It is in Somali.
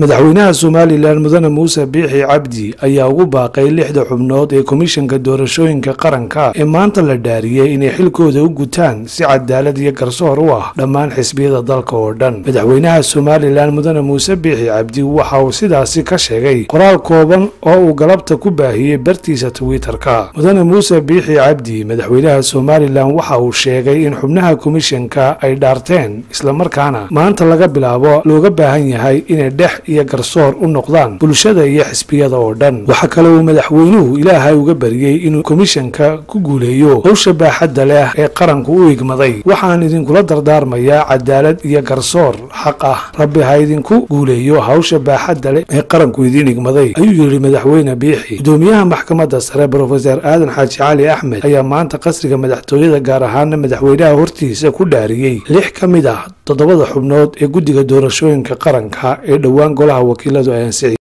madaxweynaha somalilan mudane muuse biixi cabdi ayaa ugu baaqay lixda xubnood ee komishanka doorashooyinka qaranka ee maanta la dhaariyey inay xilkooda u gutaan si cadaalad iyo garsoor u ah dhammaan xisbiyada dalka oo dhan madaxweynaha somalilan mudane muuse biixi cabdi waxa uu sidaasi ka sheegay qoraal kooban oo uu galabta ku baahiyey bartiisa twitter-ka mudane muuse biixi cabdi madaxweynaha somalilan waxa uu sheegay in xubnaha komishanka ay dhaarteen islamarkaana maanta laga bilaabo looga baahan yahay inay dhex iyo garsoor u noqdaan bulshada iyo xisbiyada oo dhan waxaa kale uu madaxweynuhu ilaahay uga bariyey inuu komishanka ku guuleeyo howsha baaxadda leh ee qaranku u igmaday waxaan idinkula dardaarmayaa cadaalad iyo garsoor xaq ah rabbi ha idinku guuleeyo hawsha baaxadda leh ee qaranku idiin igmaday ayuu yidhi madaxweyne biixi gudoomiyaha maxkamadda sare brofeser aadan xaaji cali axmed ayaa maanta qasriga madaxtooyada gaar ahaana madaxweynaha hortiisa ku dhaariyey lix ka mid ah toddobada xubnood ee guddiga doorashooyinka qaranka ee dhowaan golaha wakiiladu ay ansixiyeen